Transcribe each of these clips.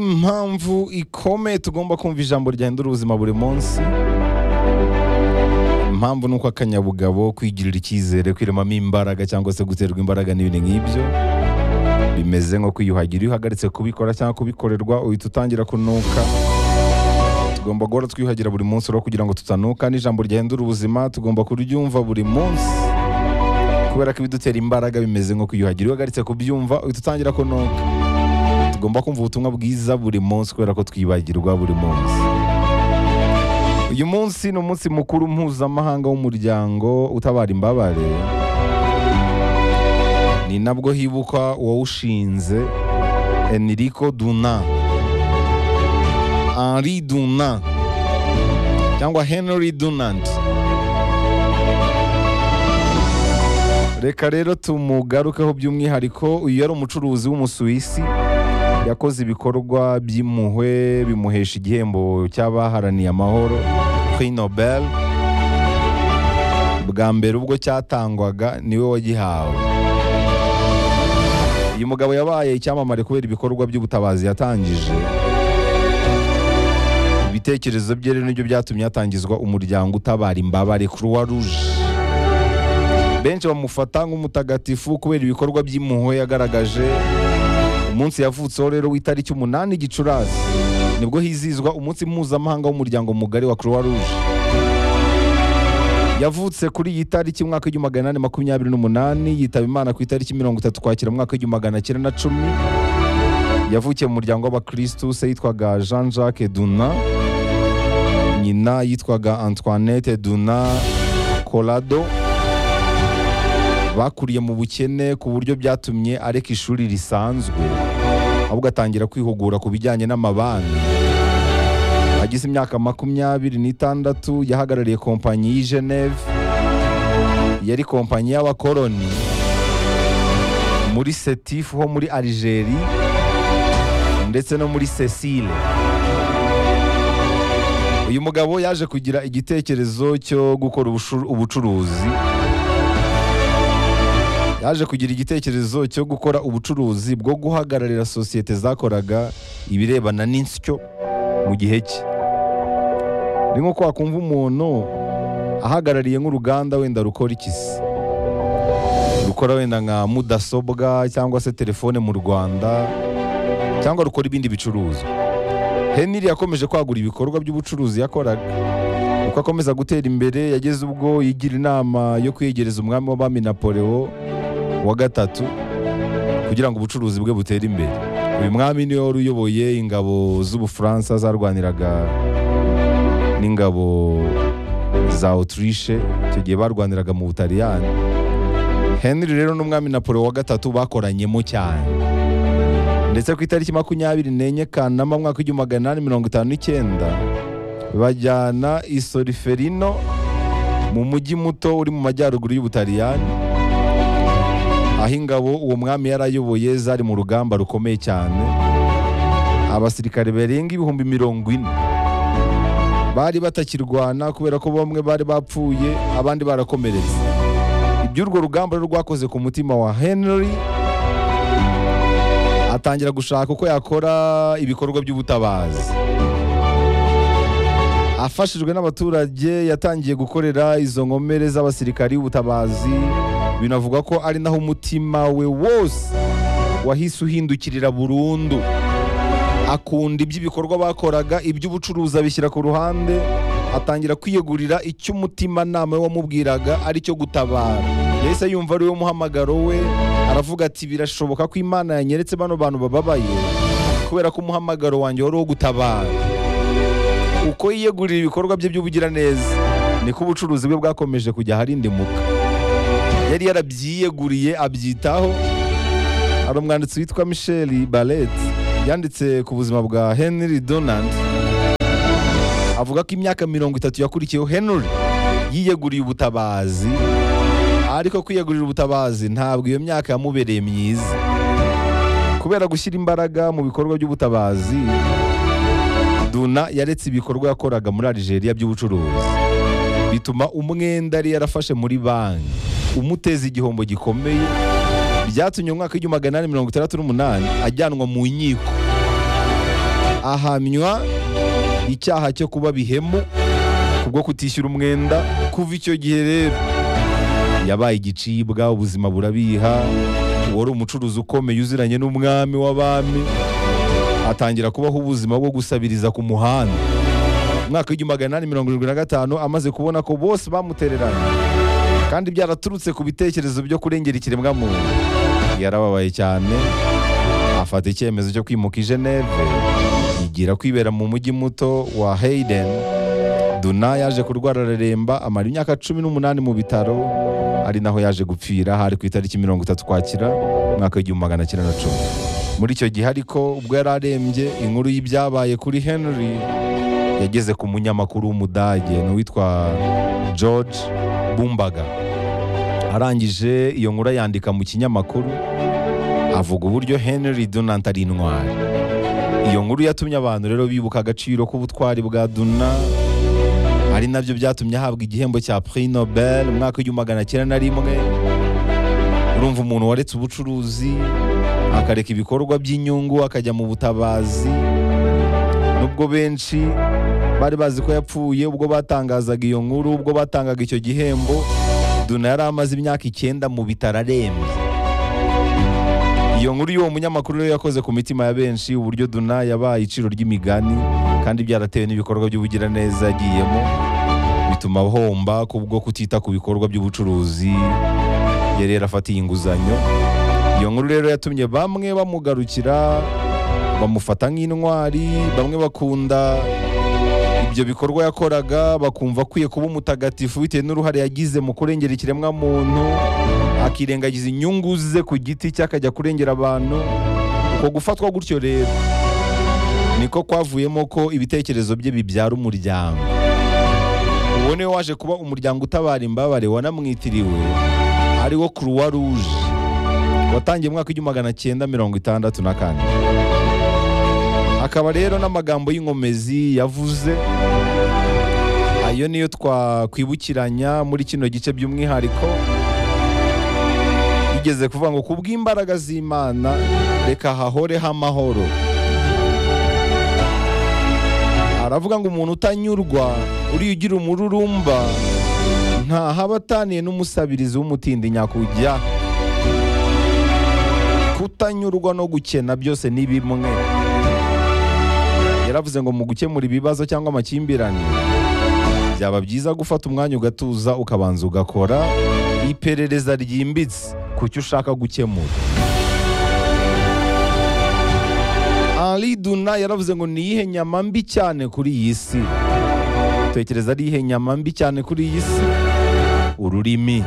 mpamvu ikomeye tugomba kumva ijambo ryahindura ubuzima buri munsi impamvu ni uko akanyabugabo kwigirira icyizere kwiremamo imbaraga cyangwa se guterwa imbaraga n'ibintu nk'ibyo bimeze nko kwiyuhagira iyo uhagaritse kubikora cyangwa kubikorerwa uhita utangira kunuka tugomba guhora twiyuhagira buri munsi rero kugira ngo tutanuka n'ijambo ryahindura ubuzima tugomba kuryumva buri munsi kubera ko ibidutera imbaraga bimeze nko kwiyuhagira iyo uhagaritse kubyumva uhita utangira kunuka tugomba kumva ubutumwa bwiza buri munsi kubera ko twibagirwa buri munsi uyu munsi ni umunsi mukuru mpuzamahanga w'umuryango utabara imbabare ni nabwo hibukwa uwawushinze enrico duna henri duna cyangwa henry dunant reka rero tumugarukeho by'umwihariko uyu yari umucuruzi w'umusuwisi yakoze ibikorwa by'impuhwe bimuhesha igihembo cy'abaharaniye amahoro Prix Nobel bwa mbere ubwo cyatangwaga niwe wagihawe uyu mugabo yabaye icyamamare kubera ibikorwa by'ubutabazi yatangije ibitekerezo bye rero nibyo byatumye hatangizwa umuryango utabara imbabare Croix Rouge benshi bamufata nk'umutagatifu kubera ibikorwa by'impuhwe yagaragaje umunsi yavutseho rero w'itariki umunani gicurasi nibwo hizizwa umunsi mpuzamahanga w'umuryango mugari wa croix rouge yavutse kuri iyi tariki umwaka w'igihumbi magana inani makumyabiri n'umunani yitaba imana ku itariki mirongo itatu kwakira mu mwaka w'igihumbi magana cyenda na cumi yavukiye mu muryango w'abakristu se yitwaga jean jacques duna nyina yitwaga antoinette duna colado bakuriye mu bukene ku buryo byatumye areka ishuri risanzwe ahubwo atangira kwihugura ku bijyanye n'amabanki agize imyaka makumyabiri n'itandatu yahagarariye kompanyi y'i Geneve yari kompanyi y'abakoroni muri setifu ho muri Algeri ndetse no muri Cecile uyu mugabo yaje kugira igitekerezo cyo gukora ubushu- ubucuruzi yaje kugira igitekerezo cyo gukora ubucuruzi bwo guhagararira sosiyete zakoraga ibirebana n'insyo mu gihe cye ni nko wakumva umuntu ahagarariye nk'uruganda wenda rukora iki se rukora wenda nka mudasobwa cyangwa se telefone mu rwanda cyangwa rukora ibindi bicuruzwa heniri yakomeje kwagura ibikorwa by'ubucuruzi yakoraga uko akomeza gutera imbere yageze ubwo yigira inama yo kwiyegereza umwami w'abami napoleo wa gatatu kugira ngo ubucuruzi bwe butere imbere uyu mwami niwe wari uyoboye ingabo z'ubufaransa zarwaniraga n'ingabo za autriche icyo gihe barwaniraga mu butaliyani henry rero n'umwami napoleo wa gatatu bakoranyemo cyane ndetse ku itariki makumyabiri n'enye kanama mwaka w'igihumbi magana inani mirongo itanu n'icyenda bajyana isoriferino mu mujyi muto uri mu majyaruguru y'ubutaliyani aho ingabo uwo mwami yari ayoboye zari mu rugamba rukomeye cyane abasirikare barenga ibihumbi mirongo ine bari batakirwana kubera ko bamwe bari bapfuye abandi barakomeretse iby'urwo rugamba rero rwakoze ku mutima wa henry atangira gushaka uko yakora ibikorwa by'ubutabazi afashijwe n'abaturage yatangiye gukorera izo nkomere z'abasirikari b'ubutabazi binavugwa ko ari naho umutima we wose wahise uhindukirira burundu akunda iby'ibikorwa bakoraga iby'ubucuruzi abishyira ku ruhande atangira kwiyegurira icyo umutimanama we wamubwiraga ari cyo gutabara yahise yumva ari we muhamagaro we aravuga ati birashoboka ko imana yanyeretse bano bantu bababaye kubera ko umuhamagaro wanjye wari uwo gutabara uko yiyegurira ibikorwa bye by'ubugiraneza niko ubucuruzi bwe bwakomeje kujya aharindimuka yari yarabyiyeguriye abyitaho hari umwanditsi witwa michel barret yanditse ku buzima bwa henry donald avuga ko imyaka mirongo itatu yakurikiyeho henry yiyeguriye ubutabazi ariko kwiyegurira ubutabazi ntabwo iyo myaka yamubereye myiza kubera gushyira imbaraga mu bikorwa by'ubutabazi Duna yaretse ibikorwa yakoraga muri Algeria by'ubucuruzi bituma umwenda yari yarafashe muri banki umuteza igihombo gikomeye byatumye mu mwaka w'igihumbi magana inani mirongo itandatu n'umunani ajyanwa mu nkiko ahamywa icyaha cyo kuba bihemu kubwo kutishyura umwenda kuva icyo gihe rero yabaye igicibwa ubuzima burabiha uwari umucuruzi ukomeye uziranye n'umwami w'abami atangira kubaho ubuzima bwo gusabiriza ku muhanda umwaka w'igihumbi magana inani mirongo irindwi na gatanu amaze kubona ko bose bamutereranye kandi byaraturutse ku bitekerezo byo kurengera ikiremwamuntu yarababaye cyane afata icyemezo cyo kwimuka i Geneve yigira kwibera mu mujyi muto wa Hayden Duna yaje kurwara araremba amara imyaka cumi n'umunani mu bitaro ari naho yaje gupfira hari ku itariki mirongo itatu kwakira umwaka w'igihumbi magana cyenda na cumi muri icyo gihe ariko ubwo yari arembye inkuru y'ibyabaye kuri Henry yageze ku munyamakuru w'umudage ni uwitwa George Bumbaga arangije iyo nkuru ayandika mu kinyamakuru avuga uburyo Henry Dunant ari intwari iyo nkuru yatumye abantu rero bibuka agaciro k'ubutwari bwa Duna ari nabyo byatumye ahabwa igihembo cya Prix Nobel mu mwaka w'igihumbi magana cyenda na rimwe urumva umuntu waretse ubucuruzi akareka ibikorwa by'inyungu akajya mu butabazi nubwo benshi bari bazi ko yapfuye ubwo batangazaga iyo nkuru ubwo batangaga icyo gihembo Duna yari amaze imyaka icyenda mu bitaro arembye iyo nkuru y'uwo munyamakuru rero yakoze ku mitima ya benshi uburyo Duna yabaye iciro ry'imigani kandi byaratewe n'ibikorwa by'ubugiraneza yagiyemo bituma ahomba kubwo kutita ku bikorwa by'ubucuruzi yari yarafatiye inguzanyo iyo nkuru rero yatumye bamwe bamugarukira bamufata nk'intwari bamwe bakunda ibyo bikorwa yakoraga bakumva akwiye kuba umutagatifu bitewe n'uruhare yagize mu kurengera ikiremwamuntu akirengagiza inyungu ze ku giti cye akajya kurengera abantu uko gufatwa gutyo rero niko kwavuyemo ko ibitekerezo bye bibyara umuryango uwo niwe waje kuba umuryango utabara imbabare wanamwitiriwe ari wo croix rouge watangiye mu mwaka w'igihumbi magana cyenda mirongo itandatu na kane akaba rero n'amagambo y'inkomezi yavuze ayo niyo twakwibukiranya muri kino gice by'umwihariko igeze kuvuga ngo ku bw'imbaraga z'imana reka hahoreho amahoro aravuga ngo umuntu utanyurwa uriya ugira umururumba ntahaba ataniye n'umusabirizi w'umutindi nyakujya kutanyurwa no gukena byose ni bimwe yaravuze ngo mu gukemura ibibazo cyangwa amakimbirane byaba byiza gufata umwanya ugatuza ukabanza ugakora iperereza ryimbitse ku cyo ushaka gukemura Henri Duna yaravuze ngo ni iyihe nyama mbi cyane kuri iyi si tekereza ari iyihe nyama mbi cyane kuri iyi si ururimi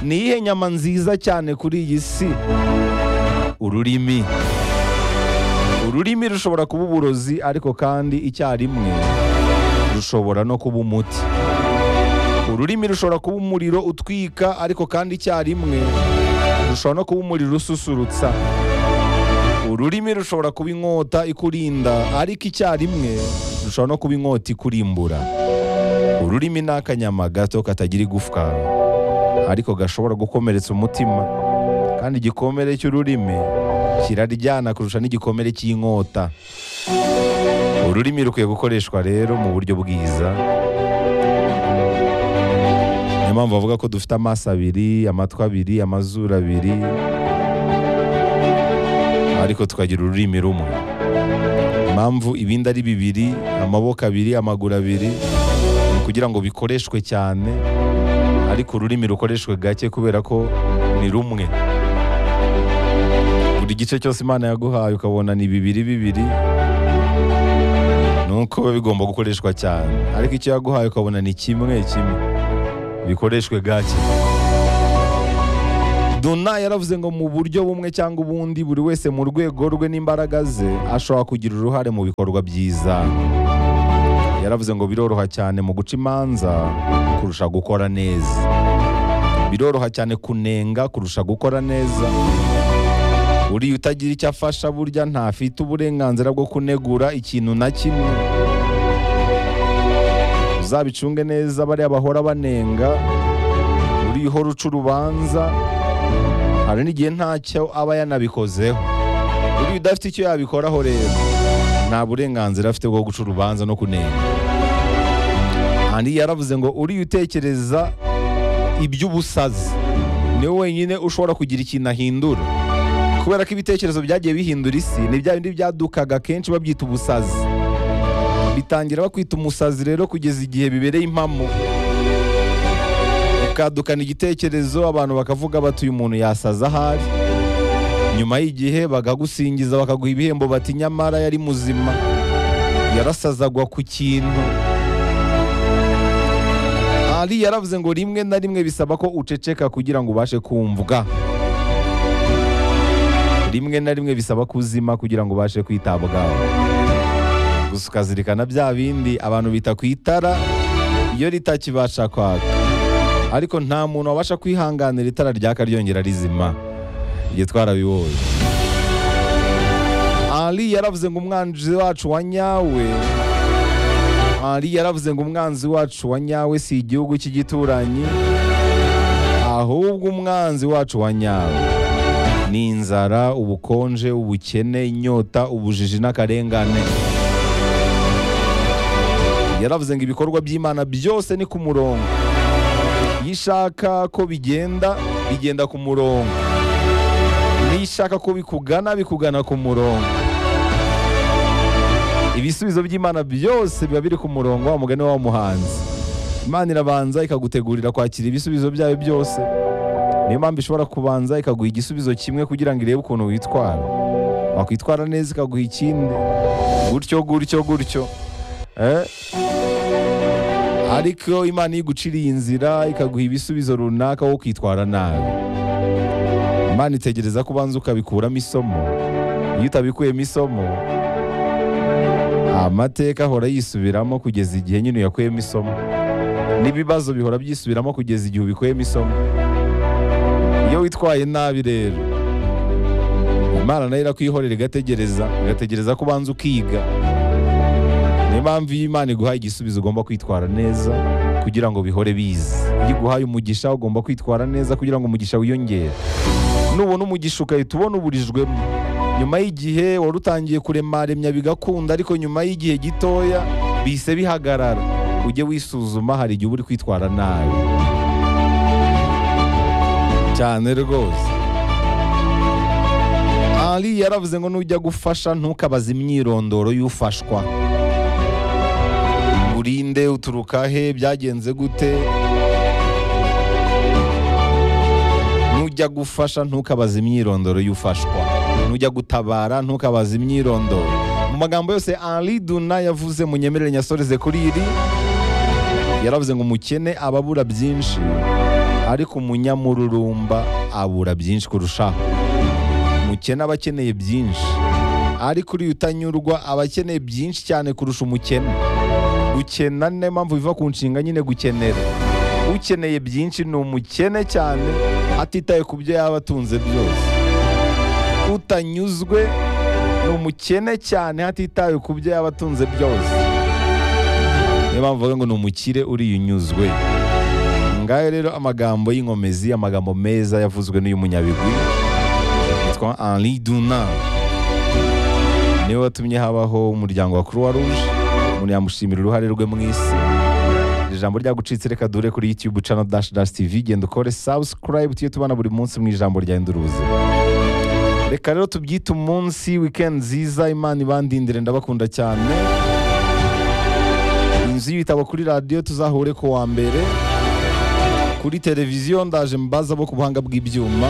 ni iyihe nyama nziza cyane kuri iyi si ururimi ururimi rushobora kuba uburozi ariko kandi icyarimwe rushobora no kuba umuti ururimi rushobora kuba umuriro utwika ariko kandi icyarimwe rushobora no kuba umuriro ususurutsa ururimi rushobora kuba inkota ikurinda ariko icyarimwe rushobora no kuba inkota ikurimbura ururimi ni akanyama gato katagira igufwa ariko gashobora gukomeretsa umutima kandi igikomere cy'ururimi kiraryana kurusha n'igikomere cy'inkota ururimi rukwiye gukoreshwa rero mu buryo bwiza niyo mpamvu bavuga ko dufite amaso abiri amatwi abiri amazuru abiri ariko tukagira ururimi rumwe impamvu ibindi ari bibiri amaboko abiri amaguru abiri ni kugira ngo bikoreshwe cyane ariko ururimi rukoreshwe gake kubera ko ni rumwe buri gice cyose imana yaguhaye ukabona ni bibiri bibiri ni uko biba bigomba gukoreshwa cyane ariko icyo yaguhaye ukabona ni kimwe kimwe bikoreshwe gake Duna yaravuze ngo mu buryo bumwe cyangwa ubundi buri wese mu rwego rwe n'imbaraga ze ashobora kugira uruhare mu bikorwa byiza yaravuze ngo biroroha cyane mu guca imanza kurusha gukora neza biroroha cyane kunenga kurusha gukora neza uriya utagira icyo afasha burya ntafite uburenganzira bwo kunegura ikintu na kimwe uzabicunge neza bariya bahora banenga uriya uhora uca urubanza hari n'igihe ntacyo aba yanabikozeho buriya udafite icyo yabikoraho rero nta burenganzira afite bwo guca urubanza no kunenga kandi yaravuze ngo uriya utekereza iby'ubusazi niwe wenyine ushobora kugira ikintu ahindura kubera ko ibitekerezo byagiye bihindura isi ni bya bindi byadukaga kenshi babyita ubusazi bitangira bakwita umusazi rero kugeza igihe bibereye impamo ukadukana igitekerezo abantu bakavuga bati uyu muntu yasaza ahari nyuma y'igihe bakagusingiza bakaguha ibihembo bati nyamara yari muzima yarasazagwa ku kintu ari yaravuze ngo rimwe na rimwe bisaba ko uceceka kugira ngo ubashe kumvwa rimwe na rimwe bisaba kuzima kugira ngo ubashe kwitabwaho gusa ukazirikana bya bindi abantu bita ku itara iyo ritakibasha kwaka ariko nta muntu wabasha kwihanganira itara ryaka ryongera rizima igihe twarabiboye ari yaravuze ngo umwanzi wacu wa nyawe ari yaravuze ngo umwanzi wacu wa nyawe si igihugu cy'igituranyi ahubwo umwanzi wacu wa nyawe ni inzara ubukonje ubukene inyota ubujiji n'akarengane yaravuze ngo ibikorwa by'imana byose ni ku murongo iyo ishaka ko bigenda bigenda ku murongo niyo ishaka ko bikugana bikugana ku murongo ibisubizo by'imana byose biba biri ku murongo wa mugani wa muhanzi imana irabanza ikagutegurira kwakira ibisubizo byayo byose niyo mpamvu ishobora kubanza ikaguha igisubizo kimwe kugira ngo irebe ukuntu witwara wakwitwara neza ikaguha ikindi gutyo gutyo gutyo Eh? ariko imana iyo iguciriye inzira ikaguha ibisubizo runaka wo kwitwara nabi imana itegereza ko ubanza ukabikuramo isomo iyo utabikuyemo isomo amateka ahora yisubiramo kugeza igihe nyine uyakuyemo isomo n'ibibazo bihora byisubiramo kugeza igihe ubikuyemo isomo iyo witwaye nabi rero imana nayo irakwihorera igategereza igategereza ko ubanza ukiga niyo mpamvu iyo imana iguhaye igisubizo ugomba kwitwara neza kugira ngo bihore bize iyo iguhaye umugisha ugomba kwitwara neza kugira ngo umugisha wiyongere nubona umugisha ugahita ubona uburijwemo nyuma y'igihe wari utangiye kuremaremya bigakunda ariko nyuma y'igihe gitoya bihise bihagarara ujye wisuzuma hari igihe uba uri kwitwara nabi cyane rwose ari yaravuze ngo nujya gufasha ntukabaze imyirondoro y'ufashwa urinde uturuka he byagenze gute nujya gufasha ntukabaze imyirondoro y'ufashwa nujya gutabara ntukabaze imyirondoro mu magambo yose Henri Duna yavuze mu nyemerere nyasoreze kuri iri yaravuze ngo umukene aba abura byinshi ariko umunyamururumba abura byinshi kurushaho umukene aba akeneye byinshi ariko uriya utanyurwa aba akeneye byinshi cyane kurusha umukene gukena niyo mpamvu biva ku nshinga nyine gukenera ukeneye byinshi ni umukene cyane atitaye ku byo yaba atunze byose utanyuzwe ni umukene cyane hatitawe ku byo yaba atunze byose niyo mpamvu bavuga ngo ni umukire uriya unyuzwe ngayo rero amagambo y'inkomezi amagambo meza yavuzwe n'uyu munyabigwi yitwa Henri Duna niwe watumye habaho umuryango wa Croix Rouge umuntu yamushimira uruhare rwe mu isi iri jambo ryagucitse reka dure kuri YouTube channel dash dash TV genda ukore subscribe tujye tubana buri munsi mu ijambo rya Induruzi reka rero tubyite umunsi weekend nziza imana ibandindire ndabakunda cyane inzu y'ibitabo kuri radiyo tuzahure ku wa mbere kuri televiziyo ndaje mbaza bo ku buhanga bw'ibyuma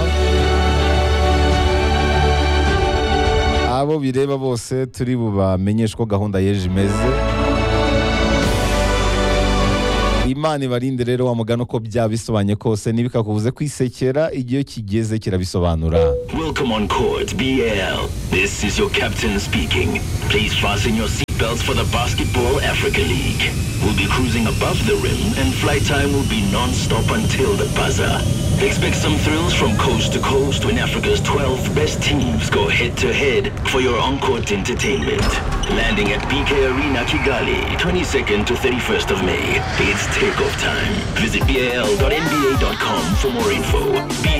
abo bireba bose turi bubamenyeshe uko gahunda y'ejo imeze imana ibarinde rero wa mugani uko byabisobanye kose ntibikakubuze kwisekera igihe iyo kigeze kirabisobanura Welcome on Court BL. This is your captain speaking. Please fasten your seatbelts for the Basketball Africa League. We'll be cruising above the rim and flight time will be non-stop until the buzzer. Expect some thrills from coast to coast when Africa's 12 best teams go head-to-head for your on-court entertainment. Landing at BK Arena Kigali, 22nd to 31st of May. It's takeoff time. Visit bal.nba.com for more info. BAL